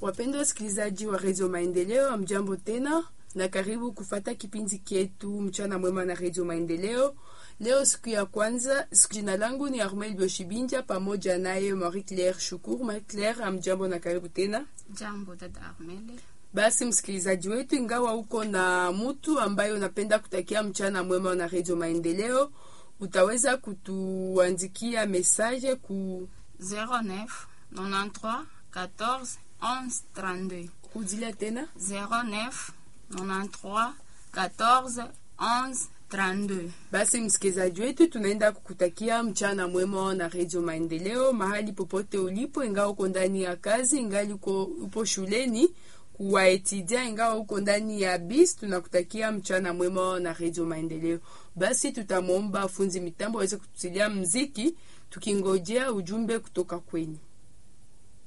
Wapendwa wasikilizaji wa redio Maendeleo, amjambo tena na karibu kufata kipindi kietu mchana mwema na redio Maendeleo. Leo siku ya kwanza, siku jina langu ni Armel Bioshibinja pamoja naye Marie Claire Shukuru. Marie Claire, amjambo na karibu tena. Jambo dada Armele. Basi msikilizaji wetu, ingawa uko na mutu ambaye unapenda kutakia mchana mwema na redio Maendeleo, utaweza kutuandikia message ku 09 93 14 11 32. kudilia tena 09 93 14 11 32. Basi msikilizaji wetu, tunaenda kukutakia mchana mwema na redio Maendeleo mahali popote ulipo, ingawa uko ndani ya kazi, ingali uko upo shuleni kuwaetidia, ingawa uko ndani ya bis, tunakutakia mchana mwema na redio Maendeleo. Basi tutamwomba funzi mitambo aweze kututilia mziki, tukingojea ujumbe kutoka kwenyu.